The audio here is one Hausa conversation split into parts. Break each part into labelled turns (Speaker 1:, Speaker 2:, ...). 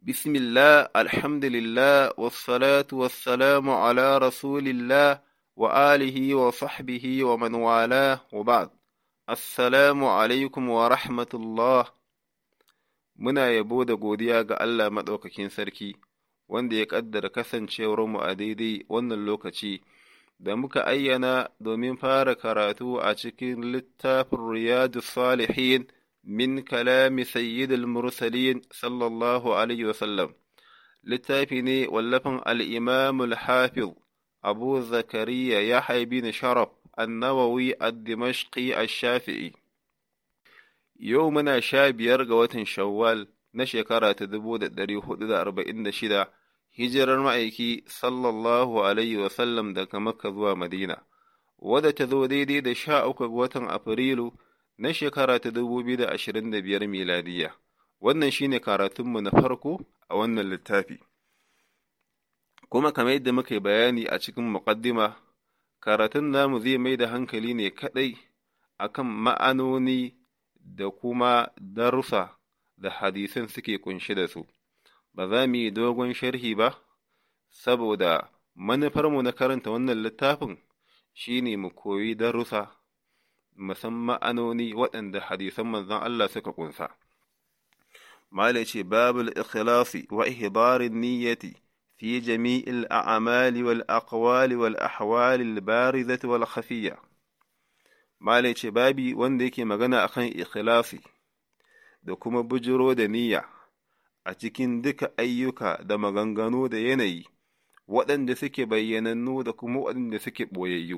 Speaker 1: بسم الله الحمد لله والصلاة والسلام على رسول الله وآله وصحبه ومن والاه وبعد السلام عليكم ورحمة الله muna yabo da godiya ga Allah maɗaukakin sarki wanda ya ƙaddara kasancewarmu a daidai wannan lokaci da muka ayyana domin fara karatu a cikin littafin riyadu salihin min kalami sayyidul mursalin sallallahu alaihi wasallam littafi ne wallafin al'imamul hafiz abu zakariya ya haibi na sharaf annawawi ad-dimashqi ash-shafi'i yau muna sha biyar ga watan shawwal na shekara ta dubu da ɗari hudu da arba'in da shida hijirar ma'aiki sallallahu alaihi wasallam daga makka zuwa madina wadda ta zo daidai da sha uku ga watan afrilu na shekara ta dubu biyu da ashirin da biyar miladiya wannan shine karatunmu na farko a wannan littafi kuma kamar yadda muka yi bayani a cikin muƙaddima karatun namu zai mai da hankali ne kaɗai akan ma'anoni da kuma darussa da hadisan suke kunshi da su, ba za mu yi dogon sharhi ba, saboda manufarmu na karanta wannan littafin shi ne mu koyi darussa, musamman ma'anoni waɗanda hadisan manzon Allah suka kunsa. Mala ce babul ikhlasi wa ihbarin niyyati fi jami'il a'amali wal aqwali wal ahwali al barizati wal khafiyya. Malai ce babi wanda yake magana akan ikhlasi da kuma bujiro da niyya a cikin duka ayyuka da maganganu da yanayi waɗanda suke bayyanannu da kuma waɗanda suke ɓoyayyu.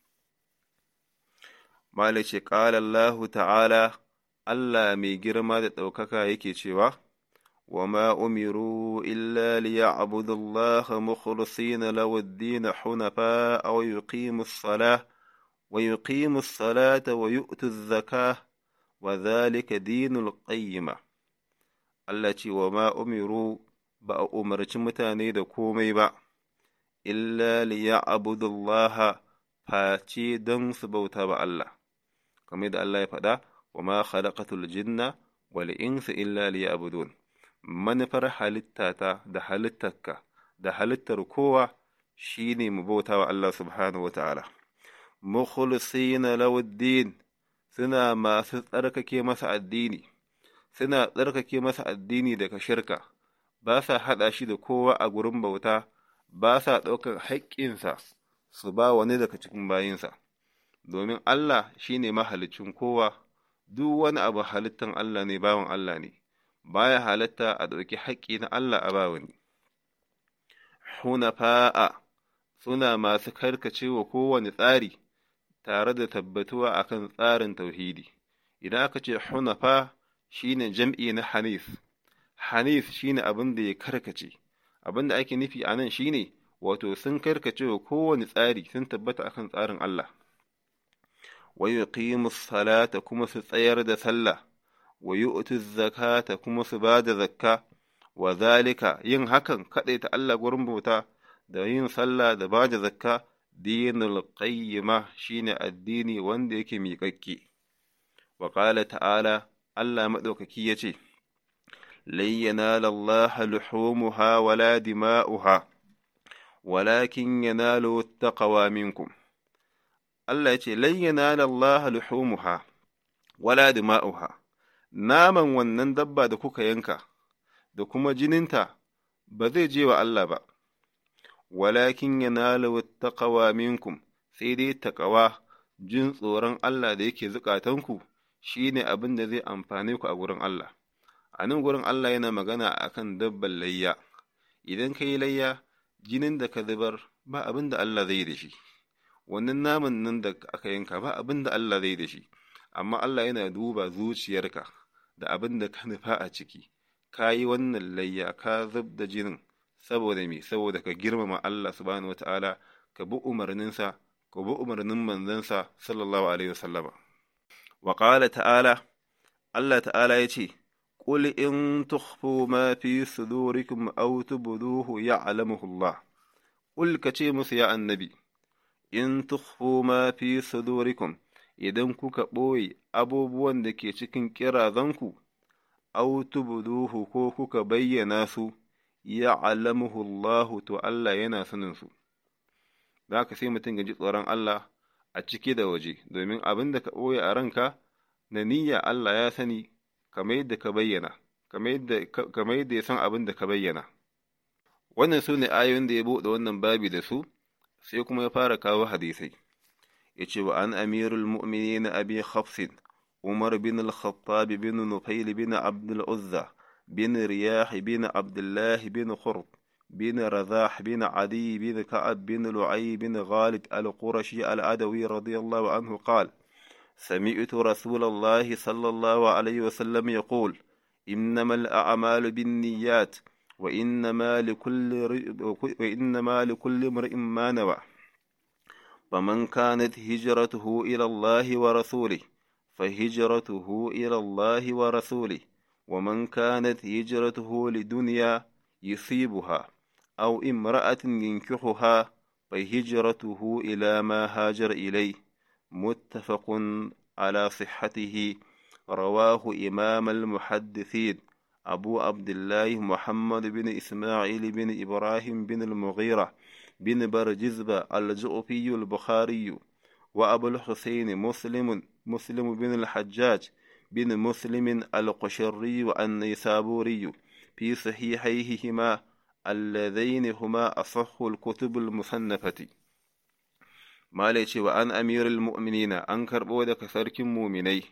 Speaker 1: Malai ce ƙala Allah ta'ala Allah mai girma da ɗaukaka yake cewa, wa ma umiru illa liya'budu Allah mukhlisina lahu ad-din hunafa aw yuqimus salah ويقيم الصلاة ويؤتي الزكاة وذلك دين القيمة التي وما أمروا ba umarci mutane da komai ba, illa liya'budu Allah face don su bauta ba Allah, kamar da Allah ya faɗa, wa ma khalaqatul jinna wal insa illa liya'budun manufar halittata da halittarka da halittar kowa shine mu bauta wa Allah subhanahu wa ta'ala. mukhlisina lawuddin suna masu tsarkake masa addini suna tsarkake masa addini daga shirka ba sa haɗa shi da kowa a gurin bauta ba sa ɗaukar haƙƙinsa su ba wani daga cikin bayinsa domin Allah shi ne mahalicin kowa duk wani abu halittan Allah ne bawan Allah ne baya halatta a ɗauki haƙƙi na Allah a ba wani hunafa'a suna masu karkacewa kowane tsari tare da tabbatuwa akan tsarin tauhidi idan aka ce hunafa shine jam'i na hanif hanif shine abin da ya karkace abin da ake nufi a nan shine wato sun karkace wa kowane tsari sun tabbata akan tsarin Allah wa yuqimus salata kuma su tsayar da sallah wa yu'tu zakata kuma su ba da zakka wa zalika yin hakan kaɗai ta Allah gurin bauta da yin sallah da ba da zakka dinul qayyima shine addini wanda yake miƙaƙƙe wa qala ta'ala Allah madaukaki yace lan yanala Allah luhumuha wala dima'uha walakin yanalu taqwa minkum Allah yace lan yanala Allah luhumuha wala dima'uha naman wannan dabba da kuka yanka da kuma jininta ba zai je wa Allah ba walakin yanalu taqwa minkum sai dai taqwa jin tsoron Allah da yake zukatanku shine abin da zai amfane ku a gurin Allah a nan gurin Allah yana magana akan dabban layya idan ka yi layya jinin da ka zubar ba abin da Allah zai da shi wannan naman nan da aka yanka ba abin da Allah zai da shi amma Allah yana duba zuciyarka da abin da ka nufa a ciki ka yi wannan layya ka zub da jinin saboda me saboda ka girmama Allah subhanahu wata'ala ka bi umarninsa ka bi umarnin manzansa sallallahu alaihi wasallama wa qala ta'ala Allah ta'ala ya ce qul in tukhfu ma fi sudurikum aw tubduhu ya'lamuhu Allah qul ka ce musu ya annabi in tukhfu ma fi sudurikum idan kuka ɓoye abubuwan da ke cikin ƙirazanku aw tubduhu ko kuka bayyana su ya'lamuhu Allah to Allah yana sanin su da haka sai mutum ya ji tsoron Allah a ciki da waje domin abin da ka ɓoye a ranka na niyya Allah ya sani kamar yadda ka bayyana kamar yadda ya san abin da ka bayyana wannan su ne ayoyin da ya buɗe wannan babi da su sai kuma ya fara kawo hadisai ya ce wa an amirul mu'minin abi hafsin umar bin al-khattab bin nufail bin abdul uzza bin riyah bin abdullah bin khurb بن رذاح بن عدي بن كعب بن لعي بن غالب القرشي العدوي رضي الله عنه قال سمعت رسول الله صلى الله عليه وسلم يقول إنما الأعمال بالنيات وإنما لكل وإنما لكل امرئ ما نوى فمن كانت هجرته إلى الله ورسوله فهجرته إلى الله ورسوله ومن كانت هجرته لدنيا يصيبها أو امرأة ينكحها فهجرته إلى ما هاجر إليه متفق على صحته رواه إمام المحدثين أبو عبد الله محمد بن إسماعيل بن إبراهيم بن المغيرة بن برجزبة الجؤفي البخاري وأبو الحسين مسلم مسلم بن الحجاج بن مسلم القشري والنيسابوري في صحيحيهما اللذين هما أصح الكتب المصنفة ما ليش وأن أمير المؤمنين أنكر بودك سرك مؤمني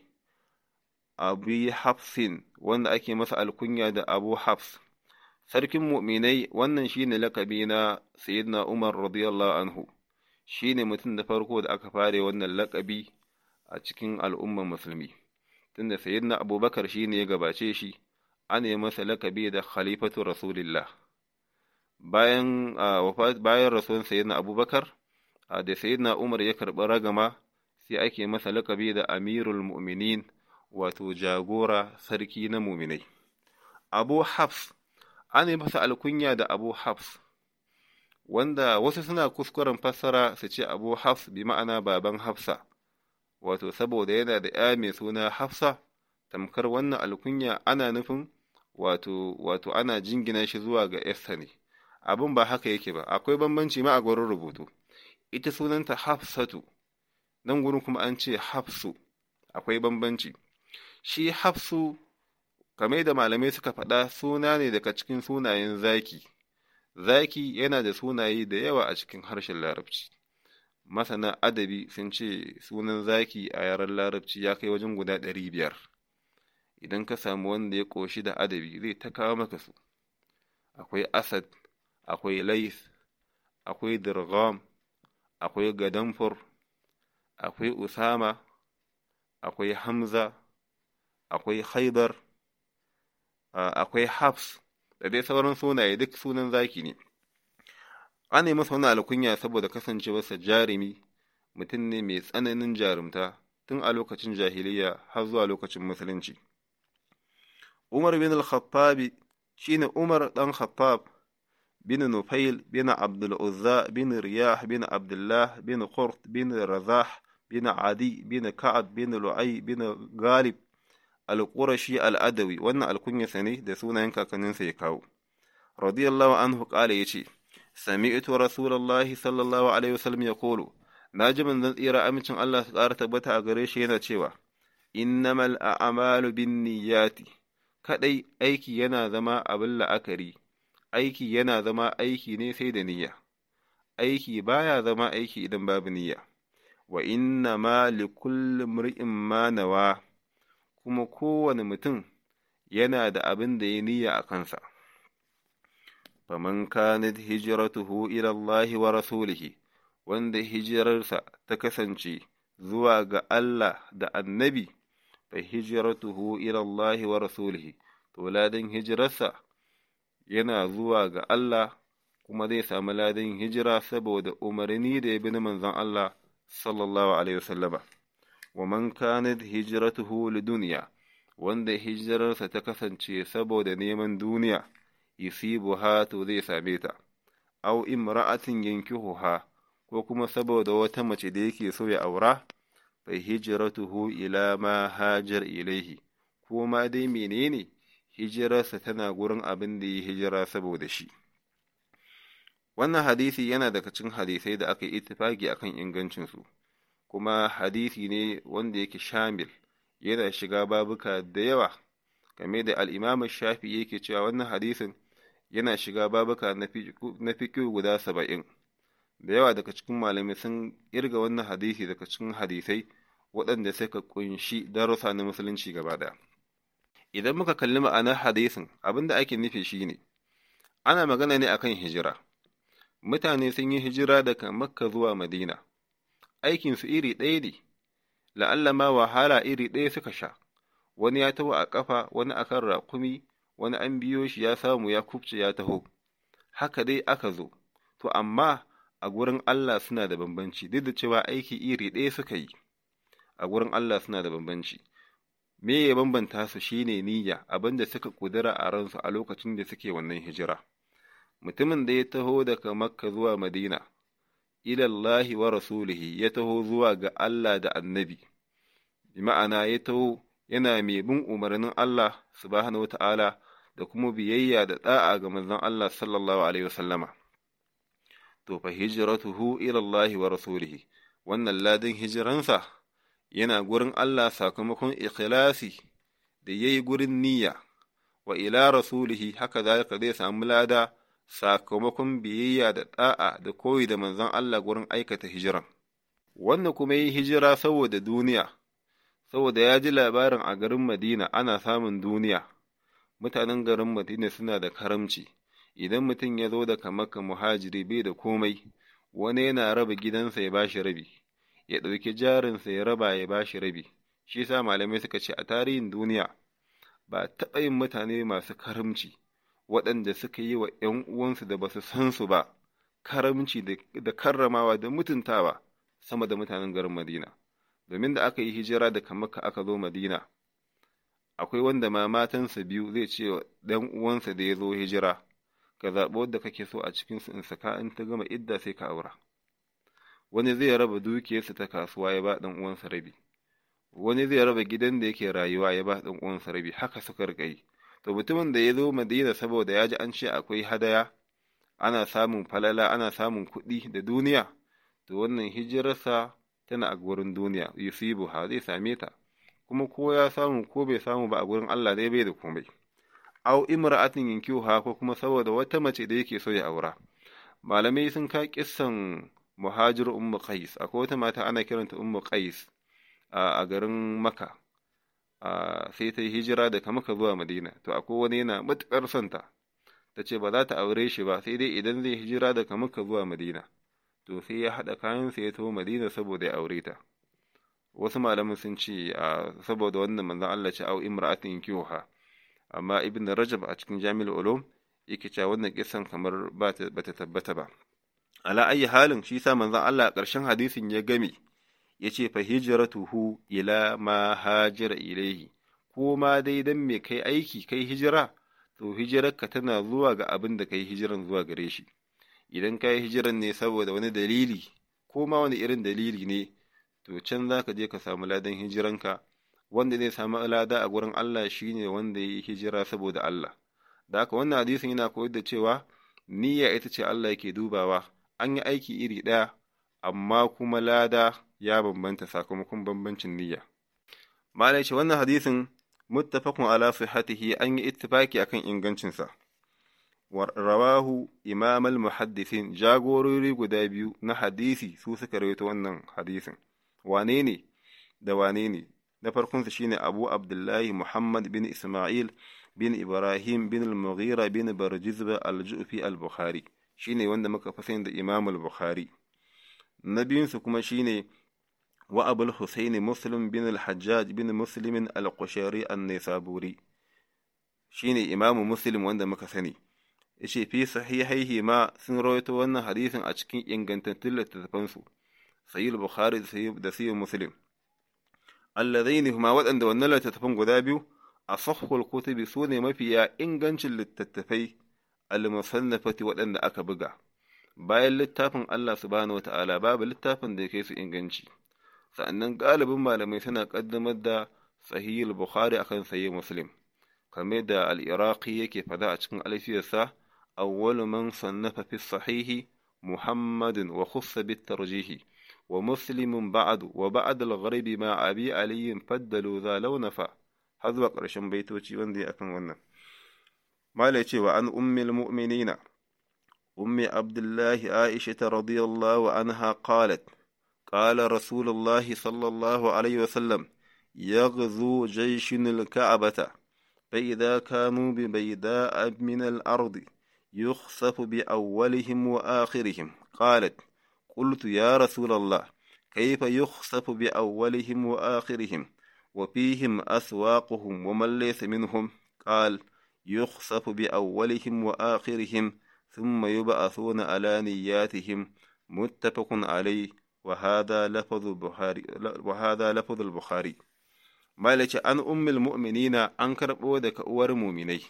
Speaker 1: أبي حفص وأن أكي مسأل كنيا دا أبو حفص sarkin mu'minai wannan shine lakabi na sayyidina Umar radiyallahu anhu shine mutum da farko da aka fare wannan lakabi a cikin al'umman musulmi tunda sayyidina Abubakar shine ya gabace shi ana yi masa lakabi da khalifatu rasulillah bayan bayan rasuwan sayyidina Abubakar da sayyidina Umar ya karɓi ragama sai ake masa lakabi da amirul mu'minin wato jagora sarki na mu'minai Abu Hafs an yi masa alkunya da Abu Hafs, wanda wasu suna kuskuren fassara su ce Abu Hafs bi ma'ana baban Hafsa, wato saboda yana da ‘ya mai suna Hafsa, tamkar wannan alkunya ana nufin wato, wato ana jingina shi zuwa ga Esther ne, abin ba haka yake ba, akwai bambanci ma a gurin rubutu, ita sunanta Hafsatu, nan gurin kuma an ce Hafsu, akwai bambanci. Shi Hafsu kamar da malamai suka faɗa suna ne daga cikin sunayen zaki zaki yana da sunaye da yawa a cikin harshen larabci masana adabi sun ce sunan zaki a yaren larabci ya kai wajen guda ɗari biyar idan ka samu wanda ya ƙoshi da adabi zai ta kawo maka su akwai asad akwai lais akwai dirgham akwai gadamfur akwai usama akwai hamza akwai haidar akwai Hafs da dai sauran sunaye duk sunan zaki ne. An yi masa wani alkunya saboda kasancewarsa jarumi mutum ne mai tsananin jarumta tun a lokacin jahiliya har zuwa lokacin musulunci. Umar bin al-Khattabi shine Umar ɗan Khattab bin Nufail bin Abdul Uzza bin Riyah bin Abdullah bin Qurt bin Razah bin Adi bin Ka'ab bin Lu'ay bin Galib al-Qurashi al-Adawi wannan alkunyarsa ne da sunayen kakanninsa ya kawo radiyallahu anhu qala yace sami'tu rasulullahi sallallahu alaihi wasallam yaqulu naji manzon tsira amincin Allah su ƙara tabbata a gare shi yana cewa innamal a'malu binniyati kadai aiki yana zama abin la'akari aiki yana zama aiki ne sai da niyya aiki baya zama aiki idan babu niyya wa inna ma likulli imri'in ma nawa kuma kowane mutum yana da abin da ya niyya a kansa. Faman kanat hijratuhu ila Allah wa rasulihi wanda hijirarsa ta kasance zuwa ga Allah da annabi, fa hijratuhu ila Allah wa rasulihi, to ladan hijirarsa yana zuwa ga Allah kuma zai samu ladan hijira saboda umarni da ya bi na manzon Allah sallallahu alaihi wasallama. wa man kanat hijratuhu lidunya wanda hijirarsa ta kasance saboda neman duniya yusibuha to zai same ta aw imra'atin yankihuha ko kuma saboda wata mace da yake so ya aura fa hijratuhu ila ma hajar ilaihi ko ma dai menene hijirarsa tana gurin abin da ya hijira saboda shi wannan hadisi yana daga cikin hadisai da aka yi ittifaki akan ingancinsu kuma hadisi ne wanda yake shamil yana shiga babuka da yawa game da al'imamin shafi yake cewa wannan hadisin yana shiga babuka na fikiyu guda saba'in da yawa daga cikin malamai sun irga wannan hadisi daga cikin hadisai waɗanda suka kunshi darussa na musulunci gaba ɗaya idan muka kalli ma'anar hadisin abin da ake nufi shine ana magana ne akan hijira mutane sun yi hijira daga makka zuwa madina aikinsu iri ɗaya ne la'alla ma wahala iri ɗaya suka sha wani ya taho a ƙafa wani akan raƙumi wani an biyo shi ya samu ya kubce ya taho haka dai aka zo to amma a gurin Allah suna da bambanci duk da cewa aiki iri ɗaya suka yi a gurin Allah suna da bambanci me ya bambanta su shine niyya abinda suka kudura a ransu a lokacin da suke wannan hijira mutumin da ya taho daga makka zuwa madina ilallahi wa rasulihi ya taho zuwa ga Allah da annabi bi ma'ana ya taho yana mai bin umarnin Allah subhanahu wata'ala da kuma biyayya da da'a ga manzon Allah sallallahu alaihi wasallama to fa hijratuhu ilallahi wa rasulihi wannan ladin hijiransa yana gurin Allah sakamakon ikhlasi da yayi gurin niyya wa ila rasulihi haka zalika zai samu lada sakamakon biyayya da ɗa'a da koyi da manzon Allah gurin aikata hijiran. Wannan kuma yi hijira saboda duniya, saboda ya ji labarin a garin Madina ana samun duniya, mutanen garin Madina suna da karamci, idan mutum ya zo daga Makka muhajiri bai da komai, wani yana raba gidansa ya bashi rabi, ya ɗauki jarinsa ya raba ya bashi rabi, shi sa malamai suka ce a tarihin duniya ba taɓa yin mutane masu karamci. waɗanda suka yi wa ’yan uwansu da ba su san su ba, karamci da karramawa da mutuntawa sama da mutanen garin Madina. Domin da aka yi hijira daga Makka aka zo Madina, akwai wanda ma matansa biyu zai ce wa ɗan uwansa da ya zo hijira, ka zaɓi wadda kake so a cikinsu in saka in ta gama idda sai ka aura. Wani zai raba dukiyarsa ta kasuwa ya ba ɗan uwansa rabi, wani zai raba gidan da yake rayuwa ya ba ɗan uwansa rabi, haka suka riƙa yi. to mutumin da ya zo madina saboda ya ji an ce akwai hadaya ana samun falala ana samun kuɗi da duniya to wannan hijirarsa tana a gurin duniya yusibu ha zai same ta kuma ko ya samu ko bai samu ba a gurin Allah dai bai da komai au imra'atin yankiha ko kuma saboda wata mace da yake so ya aura malamai sun ka kissan muhajir ummu qais akwai wata mata ana kiranta ummu qais a garin makka sai ta yi hijira daga maka zuwa madina to akwai wani yana matuƙar santa ta ce ba za ta aure shi ba sai dai idan zai hijira daga maka zuwa madina to sai ya haɗa kayansa ya taho madina saboda ya aure ta wasu malamin sun ce saboda wannan manzon Allah ce au imra'atin kiwha amma ibn rajab a cikin jami'ul ulum yake cewa wannan kisan kamar ba ta tabbata ba ala ayi halin shi sa manzon Allah a ƙarshen hadisin ya game ya ce fa hijratuhu ila ma hajira ilaihi ko ma dai dan me kai aiki kai hijira to hijirarka tana zuwa ga abin da kai hijiran zuwa gare shi idan kai hijiran ne saboda wani dalili ko ma wani irin dalili ne to can za ka je ka samu ladan hijiranka wanda zai samu lada a gurin Allah shine wanda ya yi hijira saboda Allah da haka wannan hadisin yana koyar da cewa niyya ita ce Allah yake dubawa an yi aiki iri ɗaya amma kuma lada ya bambanta sakamakon bambancin niyya. Malai ce wannan hadisin muttafaqun ala sihhatihi an yi ittifaki akan ingancinsa. Rawahu imam al-muhaddisin jagorori guda biyu na hadisi su suka rawaito wannan hadisin. Wane ne da wane ne? Na farkonsa shine Abu Abdullahi Muhammad bin Ismail bin Ibrahim bin al-Mughira bin Barjizba al-Ju'fi al-Bukhari shine wanda muka fi da Imam al-Bukhari. Na biyunsu kuma shine wa Abul Husaini Muslim bin al-Hajjaj bin Muslim al-Qushari an-Nisaburi shine Imam Muslim wanda muka sani. yace fi sahihaihi ma sun rawaito wannan hadisin a cikin ingantattun littattafansu sahih bukhari da sahih muslim alladaini huma waɗanda wannan littattafan guda biyu a sahhul kutubi su ne mafiya ingancin littattafai al-musannafati waɗanda aka buga bayan littafin Allah subhanahu wata'ala babu littafin da ya kai su inganci sa'annan galibin malamai suna kaddamar da sahih bukhari akan sahih muslim kamar da al-iraqi yake fada a cikin alfiyarsa awwalu man sannafa fi sahihi muhammadun wa khussa bit tarjihi wa muslimun ba'du wa ba'd al-gharib ma abi ali faddalu za launafa har zuwa ƙarshen baitoci wanda ya akan wannan malai cewa an ummil mu'minina ummi abdullahi aisha radiyallahu anha qalat قال رسول الله صلى الله عليه وسلم يغزو جيش الكعبة فإذا كانوا ببيداء من الأرض يخسف بأولهم وآخرهم قالت قلت يا رسول الله كيف يخسف بأولهم وآخرهم وفيهم أسواقهم ومن ليس منهم قال يخسف بأولهم وآخرهم ثم يبعثون على نياتهم متفق عليه وهذا لفظ البخاري وهذا لفظ البخاري مالك أن أم المؤمنين أنكر بودك أور مؤمني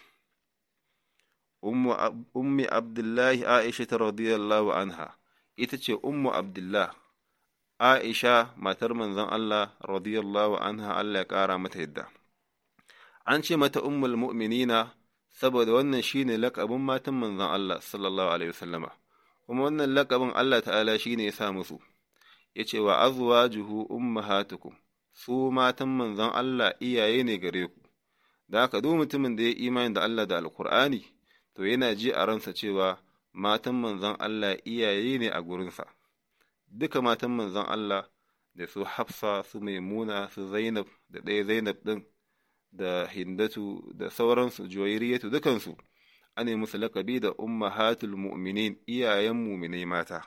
Speaker 1: أم أم عبد الله عائشة رضي الله عنها إتش أم عبد الله عائشة ما ترمن ذن الله رضي الله عنها الله كارا متهدى an ce mata ummul mu'minina saboda wannan shine lakabin matan manzon Allah sallallahu alaihi wasallama kuma wannan lakabin Allah ta'ala shine ya sa musu ya ce wa azwajuhu ummahatukum su matan manzon Allah iyaye ne gare ku da haka duk mutumin da ya imani da Allah da alkur'ani to yana ji a ransa cewa matan manzon Allah iyaye ne a gurinsa duka matan manzon Allah da su Hafsa su Maimuna su Zainab da ɗaya Zainab ɗin da Hindatu da sauransu Juwairiyatu dukansu ana musu lakabi da ummahatul mu'minin iyayen muminai mata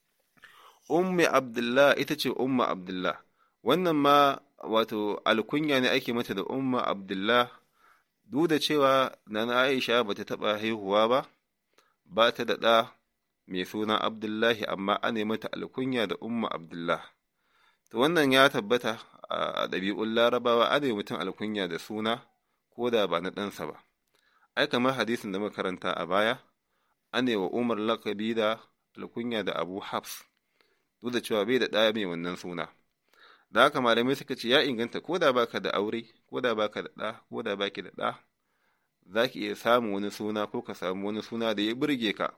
Speaker 1: ummi abdullah ita ce umma abdullah wannan ma wato alkunya ne ake mata da umma abdullah duk da cewa nana aisha ba ta taɓa haihuwa ba ba ta da ɗa mai suna abdullahi amma ana mata alkunya da umma abdullah to wannan ya tabbata a ɗabi'un larabawa ana mutum alkunya da suna ko da ba na ɗansa ba ai kamar hadisin da muka karanta a baya ana wa umar lakabi da alkunya da abu hafs duk da cewa bai da ɗaya mai wannan suna da haka malamai suka ce ya inganta ko da baka da aure ko da baka da ɗa ko da baki da ɗa za ki iya samun wani suna ko ka samu wani suna da ya burge ka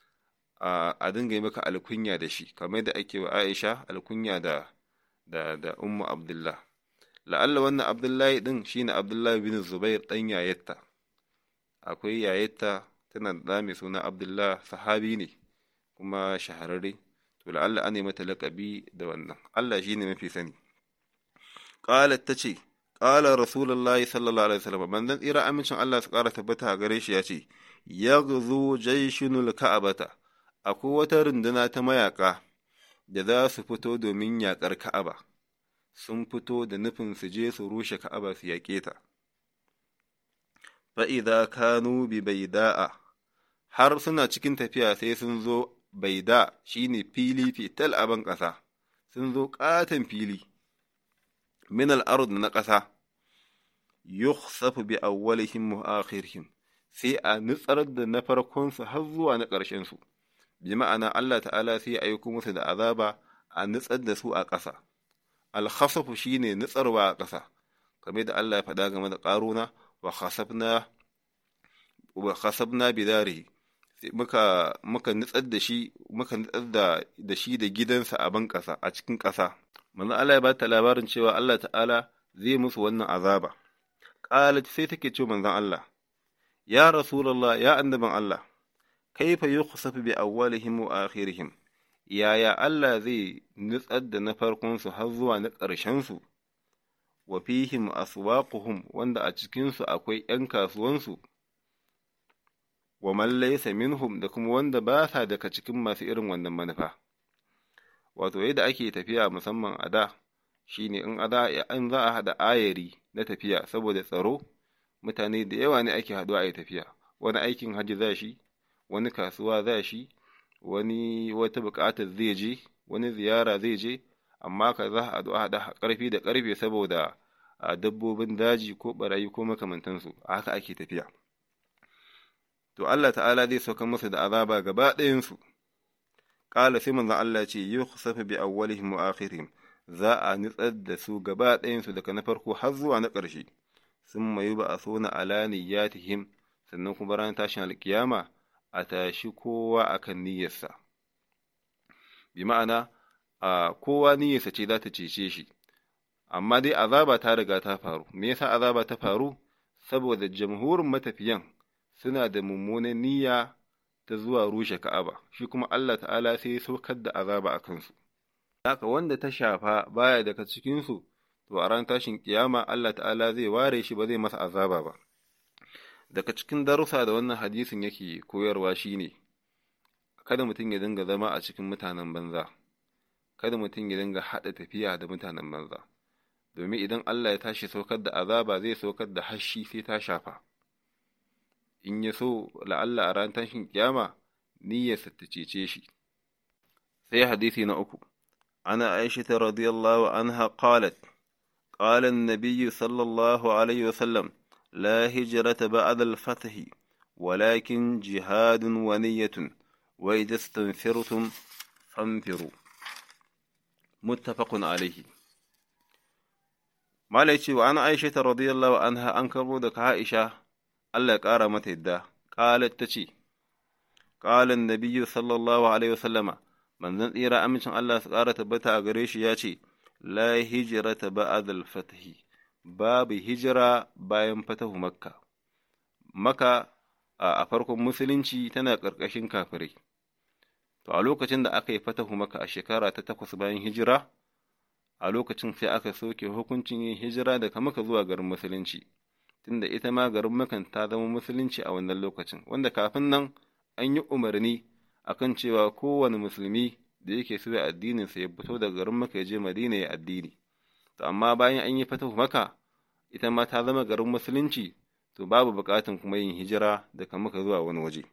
Speaker 1: a dinga yi maka alkunya da shi kamar da ake wa aisha alkunya da da da ummu abdullah la'alla wannan abdullahi din shine abdullahi bin zubair dan yayatta akwai yayatta tana da mai suna abdullah sahabi ne kuma shahararre to la'alla an mata laƙabi da wannan Allah shi ne mafi sani qalat tace qala rasulullah sallallahu alaihi wasallam manzon tsira amincin Allah su ƙara tabbata a gare shi ya ce yaghzu jayshunul ka'abata akwai wata runduna ta mayaka da za su fito domin yaƙar ka'aba sun fito da nufin su je su rushe ka'aba su yaƙe ta fa'iza kanu bi baida'a har suna cikin tafiya sai sun zo baida shi ne fili fital a ban ƙasa sun zo ƙaton fili min al'arud na ƙasa yukhsafu bi awwalihim wa akhirihim sai a nutsar da na farkonsu har zuwa na ƙarshensu bi ma'ana Allah ta'ala sai ya aiko musu da azaba a nutsar da su a ƙasa alkhasafu shine nutsarwa a ƙasa kamar da Allah ya faɗa game da ƙaruna wa khasafna wa khasabna bidarihi muka muka nutsar da shi muka nutsar da da shi da gidansa a ban ƙasa a cikin ƙasa manzo Allah ya ba ta labarin cewa Allah ta'ala zai musu wannan azaba qalat sai take ce manzon Allah ya rasulullah ya annaban Allah kaifa yukhsafu bi awwalihim wa akhirihim yaya Allah zai nutsar da na farkon su har zuwa na ƙarshen su wa fihim aswaquhum wanda a cikin su akwai ƴan kasuwansu wa man laysa minhum da kuma wanda ba sa daga cikin masu irin wannan manufa wato yadda ake tafiya musamman a da shine in a da in za a hada ayari na tafiya saboda tsaro mutane da yawa ne ake haɗuwa a yi tafiya wani aikin hajji za shi wani kasuwa za shi wani wata buƙatar zai je wani ziyara zai je amma ka za a haɗu a haɗa ƙarfi da ƙarfe saboda dabbobin daji ko ɓarayi ko makamantansu a haka ake tafiya to Allah ta'ala zai sauka musu da azaba gaba ɗayansu ƙala sai manzon Allah ce yi kusafa bi awwalihim wa akhirihim za a nitsar da su gaba ɗayansu daga na farko har zuwa na ƙarshe summa yub'athuna ala niyyatihim sannan kuma ranar tashin alkiyama a tashi kowa akan niyyarsa bi ma'ana a kowa niyyarsa ce za ta cece shi amma dai azaba ta riga ta faru me yasa azaba ta faru saboda jamhurin matafiyan suna da mummunan niyya ta zuwa rushe Ka'aba shi kuma Allah ta'ala sai ya saukar da azaba a kansu haka wanda ta shafa baya daga cikin su to a ran tashin kiyama Allah ta'ala zai ware shi ba zai masa azaba ba daga cikin darussa da wannan hadisin yake koyarwa shine kada mutum ya dinga zama a cikin mutanen banza kada mutum ya dinga haɗa tafiya da mutanen banza domin idan Allah ya tashi saukar da azaba zai saukar da hashi sai ta shafa in ya so la'alla a ran tashin kiyama niyyarsa ta cece shi sai hadisi na uku ana aisha radiyallahu anha qalat قال النبي صلى الله عليه وسلم لا هجرة بعد الفتح ولكن جهاد ونية وإذا استنفرتم فانفروا متفق عليه Malai ce wa an Aisha ta radiyallahu anha an karbo daga Aisha Allah ya ƙara mata yadda qalat ta ce qalan nabiyyu sallallahu alaihi wasallama manzon tsira amincin Allah su ƙara tabbata a gare shi ya ce la hijrata ba'da al-fath babu hijira bayan fatahu makka maka a farkon musulunci tana ƙarƙashin kafirai to a lokacin da aka yi fatahu maka a shekara ta takwas bayan hijira a lokacin sai aka soke hukuncin yin hijira daga maka zuwa garin musulunci tunda ita ma garin makan ta zama musulunci a wannan lokacin wanda kafin nan an yi umarni akan cewa kowane musulmi da yake so ya addinin sa ya fito daga garin maka ya je madina ya addini to amma bayan an yi fatahu maka ita ma ta zama garin musulunci to babu buƙatan kuma yin hijira daga maka zuwa wani waje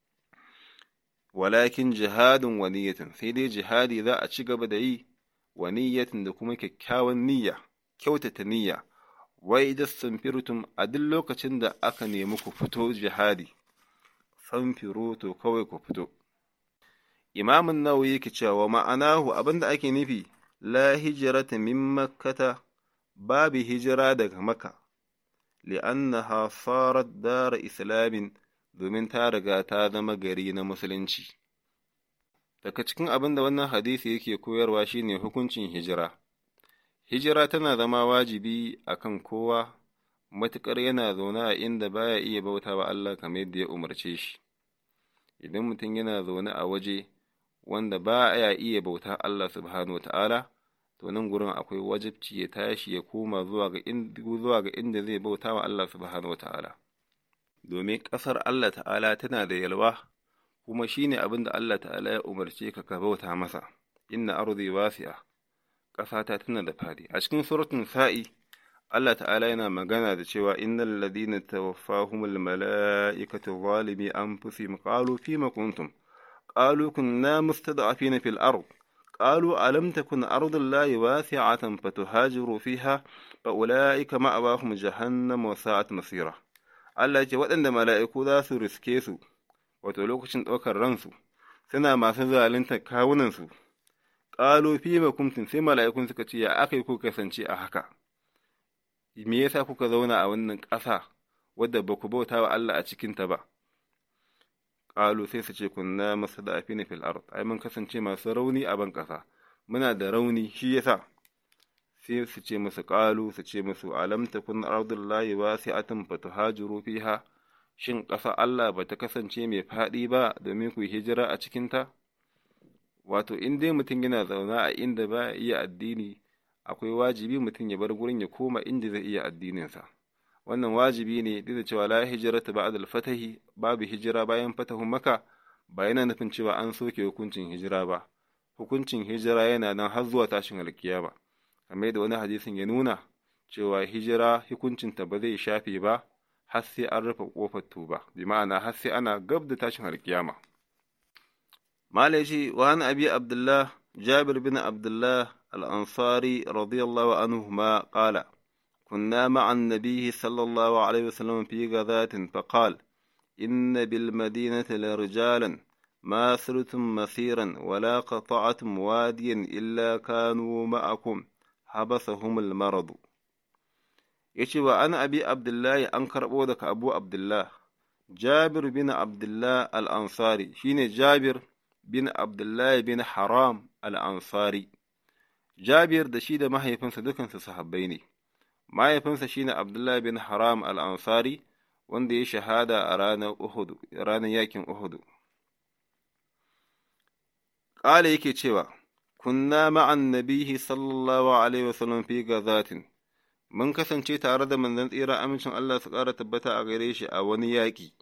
Speaker 1: walakin jihadin wa niyyatin sai dai jihadi za a ci gaba da yi wa niyyatin da kuma kyakkyawan niyya kyautata niyya wai da samfirtum a duk lokacin da aka nemi ku fito jihadi fanfiro to kawai ku fito imamun nawawi yake cewa ma'anahu abinda ake nufi la hijrata min makkata babu hijira daga maka li'annaha sarat dara islamin domin ta riga ta zama gari na musulunci daga cikin abin da wannan hadisi yake koyarwa shine hukuncin hijira hijira tana zama wajibi akan kowa matuƙar yana zaune a inda baya iya bauta wa Allah kamar yadda ya umarce shi idan mutum yana zaune a waje wanda ba ya iya bauta Allah subhanahu wata'ala to nan gurin akwai wajibci ya tashi ya koma zuwa ga zuwa ga inda zai bauta wa Allah subhanahu wata'ala domin ƙasar Allah ta'ala tana da yalwa kuma shine abin da Allah ta'ala ya umarce ka ka bauta masa inna ardi wasi'a ƙasata tana da fadi a cikin suratun sa'i Allah ta'ala yana magana da cewa innal ladina tawaffahumul mala'ikatu zalimi anfusihim qalu fima kuntum qalu kunna mustad'afina fil ard qalu alam takun ardullahi wasi'atan fatuhajiru fiha fa ulaika ma'awahum jahannam wa sa'at masira Allah ce waɗanda mala'iku za su riske su wato lokacin ɗaukar ransu suna masu zalunta kawunansu ƙalo fi kuntum sai mala'ikun suka ce ya aka yi ku kasance a haka me yasa kuka zauna a wannan ƙasa wadda ba ku bauta wa Allah a cikinta ba ƙalu sai su ce kunna masu da afina fil ard ai mun kasance masu rauni a ban ƙasa muna da rauni shi yasa sai su ce musu ƙalu su ce musu alam takun ardullahi wasi'atan fatuhajiru fiha shin ƙasa Allah ba ta kasance mai faɗi ba domin ku hijira a cikinta wato in dai mutum yana zaune a inda ba iya addini akwai wajibi mutum ya bar gurin ya koma inda zai iya addininsa wannan wajibi ne duk da cewa la hijrata ba'da al-fatahi babu hijira bayan fatahun maka ba yana nufin cewa an soke hukuncin hijira ba hukuncin hijira yana nan har zuwa tashin alkiyama kamar yadda wani hadisin ya nuna cewa hijira hukuncinta ba zai shafe ba har sai an rufe kofar tuba bi ma'ana har sai ana gab da tashin alkiyama malaji wa an abi abdullah jabir bin abdullah al-ansari radiyallahu anhu ma qala كنا مع النبي صلى الله عليه وسلم في غزاة فقال إن بالمدينة لرجالا ما سرتم مسيرا ولا قطعتم واديا إلا كانوا معكم حبسهم المرض ya ce wa an abi abdullahi an karɓo daga abu abdullah jabir bin abdullah al'ansari shine jabir bin abdullahi bin haram al'ansari jabir da shi da mahaifinsa dukansu sahabbai ne mahaifinsa shine abdullahi bin haram al'ansari wanda ya shahada a ranar Uhud, ranar yakin Uhud. Ƙala yake cewa, Kunna ma'an nabihi sallallahu Alaihi wasallam fi gazatin, mun kasance tare da manzon tsira amincin Allah su ƙara tabbata a gare shi a wani yaƙi.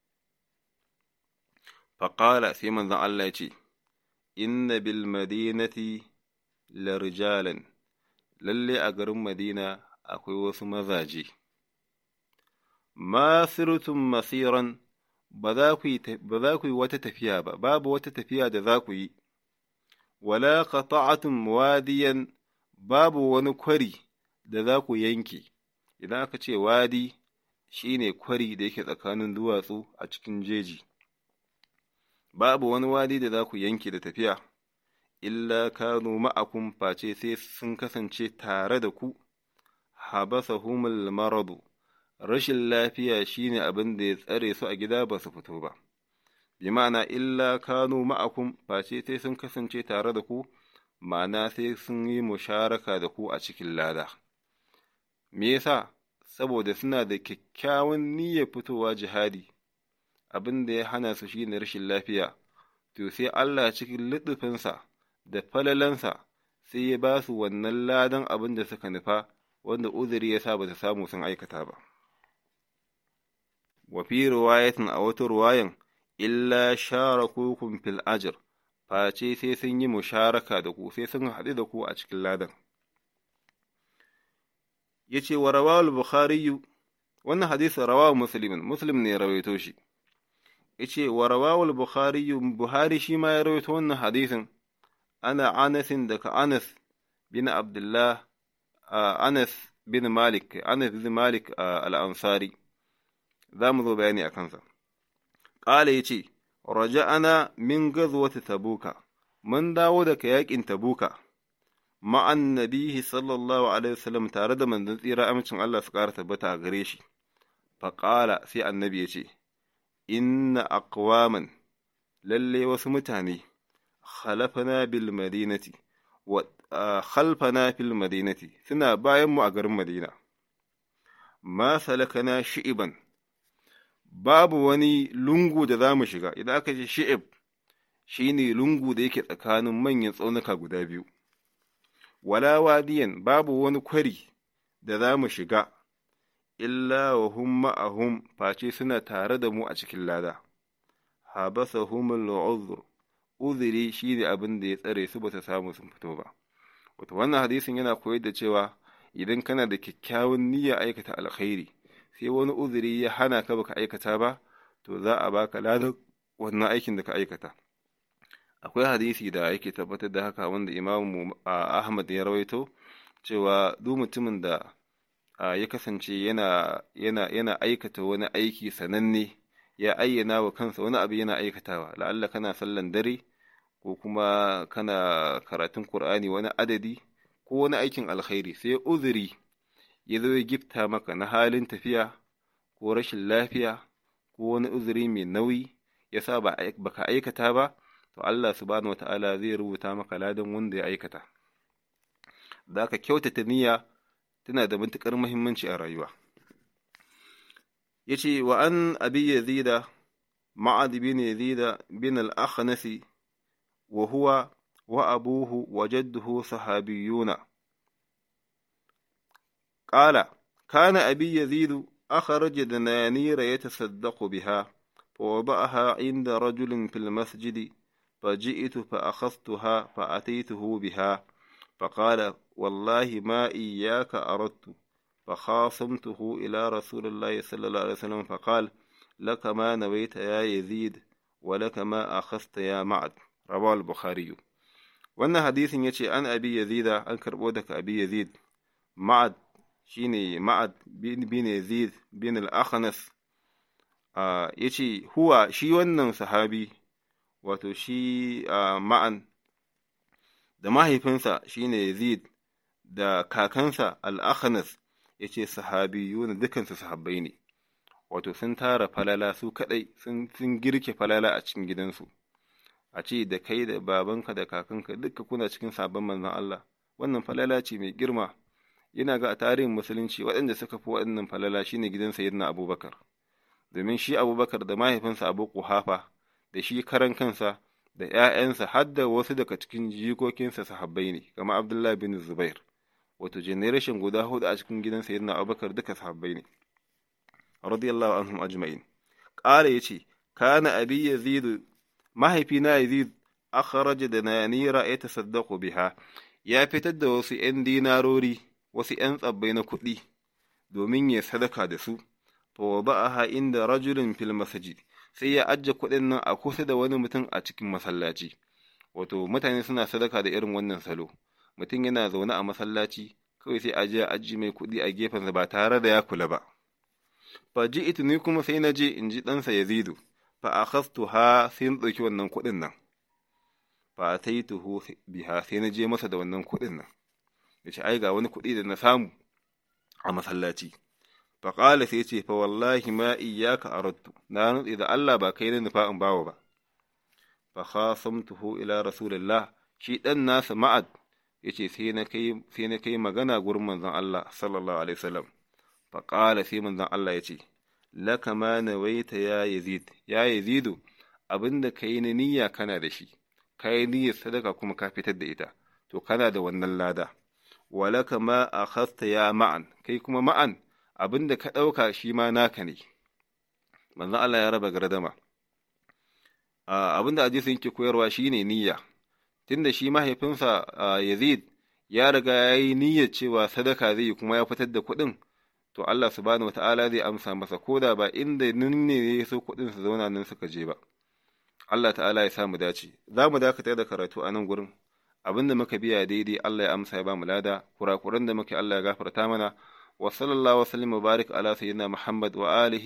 Speaker 1: Faƙala sai manzon Allah ya ce, Inna bil madinati la rijalan, lalle a garin Madina akwai wasu mazaje. ma sirtum masiran ba za ku yi wata tafiya ba, babu wata tafiya da za ku yi, wala qata'atum wadiyan babu wani kwari da za ku yanke, idan aka ce wadi shi ne kwari da yake tsakanin duwatsu a cikin jeji, babu wani wadi da za ku yanke da tafiya, illa kanu ma'akum face sai sun kasance tare da ku, habasahumul maradu. rashin lafiya shine abin da ya tsare su a gida ba su fito ba, bi ma'ana illa kanu ma'akum face sai sun kasance tare da ku, ma'ana sai sun yi musharaka da ku a cikin lada. Me yasa? Saboda suna da kyakkyawan niyyar fitowa jihadi, abin da ya hana su shine rashin lafiya, to sai Allah cikin liɗufinsa da falalansa sai ya ba su wannan ladan abin da suka nufa, wanda uzuri ya sa ba su samu sun aikata ba. wa fi riwayatin a wata ruwayan illa sharakukum fil ajr face sai sun yi musharaka da ku sai sun haɗu da ku a cikin ladan yace wa rawal bukhari wannan hadisi rawahu muslimin muslim ne ya rawaito shi yace wa rawal bukhari buhari shi ma ya rawaito wannan hadisin ana anasin daga anas bin abdullah anas bin malik anas bin malik al-ansari za mu zo bayani a kansa. Ƙala ya ce, Raja'ana min gazuwata tabuka, mun dawo daga yaƙin tabuka, ma'an nabihi sallallahu Alaihi wasallam tare da manzon tsira amincin Allah su ƙara tabbata a gare shi. Faƙala sai annabi ya ce, Inna aqwaman lalle wasu mutane, khalafana bil madinati, wa khalfana fil madinati, suna bayan mu a garin Madina. Ma salakana shi'iban, babu wani lungu da za mu shiga, idan aka ce shi'ib shi ne lungu da yake tsakanin manyan tsaunuka guda biyu, wala wadiyan babu wani kwari da za mu shiga, illa wa hum ma'ahum face suna tare da mu a cikin lada, habasa humul uzur uzuri shi ne abin da ya tsare su ba su samu sun fito ba. Wata wannan hadisin yana koyar da cewa idan kana da kyakkyawan niyyar aikata alkhairi, sai wani uzuri ya hana ka baka aikata ba to za a baka ladan wannan aikin da ka aikata akwai hadisi da yake tabbatar da haka wanda imamu ahmad ya rawaito cewa duk mutumin da ya kasance yana yana yana aikata wani aiki sananne ya ayyana wa kansa wani abu yana aikatawa la'alla kana sallan dare ko kuma kana karatun qur'ani wani adadi ko wani aikin alkhairi sai uzuri ya zo ya gifta maka na halin tafiya ko rashin lafiya ko wani uzuri mai nauyi ya sa ba ka aikata ba to Allah subhanahu wata'ala zai rubuta maka ladan wanda ya aikata da ka kyautata niyya tana da matuƙar muhimmanci a rayuwa yace wa an abi yazida ma'ad bin yazida bin al-akhnasi wa huwa wa abuhu wa jadduhu sahabiyuna قال كان أبي يزيد أخرج دنانير يتصدق بها فوضعها عند رجل في المسجد فجئت فأخذتها فأتيته بها فقال والله ما إياك أردت فخاصمته إلى رسول الله صلى الله عليه وسلم فقال لك ما نويت يا يزيد ولك ما أخذت يا معد رواه البخاري وأن حديث يتي عن أبي يزيد أن كربودك أبي يزيد معد shine ma'ad bin yazid bin al-akhnas ya ce huwa shi wannan sahabi wato shi ma'an da mahaifinsa shine yazid da kakansa al-akhnas ya ce sahabiyuna dukansu sahabbai ne wato sun tara falala su kaɗai sun girke falala a cikin gidansu a ce da kai da babanka da kakanka duka kuna cikin sabon manzon Allah wannan falala ce mai girma yana ga a tarihin musulunci waɗanda suka fi waɗannan falala shine gidan sayyidina abubakar domin shi abubakar da mahaifinsa abu kuhafa da shi karan kansa da ‘ya'yansa har da wasu daga cikin jikokinsa sahabbai ne kamar abdullahi bin zubair wato generation guda hudu a cikin gidan sayyidina abubakar duka sahabbai ne radiyallahu anhum ajma'in ƙara yace kana abi yazid mahaifina yazid akhraja da nanira ya tasaddaqu biha ya fitar da wasu ‘yan dinarori wasu ‘yan tsabbai na kuɗi domin ya sadaka da su fa wada'aha inda rajulin fil masjid sai ya ajiye kuɗin nan a kusa da wani mutum a cikin masallaci wato mutane suna sadaka da irin wannan salo mutum yana zaune a masallaci kawai sai a je ajiye mai kuɗi a gefensa ba tare da ya kula ba fa ji'tu ni kuma sai na je in ji ɗansa yazidu fa akhastu ha sai na ɗauki wannan kuɗin nan fa ataituhu biha sai na je masa da wannan kuɗin nan yace ai ga wani kuɗi da na samu a masallaci fa qala sai ce fa wallahi ma iyyaka aradtu na nutsi da Allah ba kai ne nufa in bawo ba fa khasamtuhu ila rasulillah shi dan nasa ma'ad yace sai na kai sai na kai magana gurin manzon Allah sallallahu alaihi wasallam fa qala sai manzon Allah yace laka ma nawaita ya yazid ya yazidu abinda kai na niyya kana da shi kai niyyar sadaka kuma ka fitar da ita to kana da wannan lada walaka ma akhadta ya ma'an kai kuma ma'an abinda ka ɗauka shi ma naka ne manzon Allah ya raba gardama abinda hadisin yake koyarwa shine niyya tunda shi mahaifinsa Yazid ya riga ya yi niyyar cewa sadaka zai yi kuma ya fitar da kuɗin to Allah subhanahu wata'ala zai amsa masa ko da ba inda nan ne ya so kuɗin su zauna nan suka je ba Allah ta'ala ya sa mu dace za mu dakatar da karatu a nan gurin abin da muka biya daidai Allah ya amsa ya ba mu lada kurakuran da muke Allah ya gafarta mana wa sallallahu wa sallam wa barik ala sayyidina Muhammad wa alihi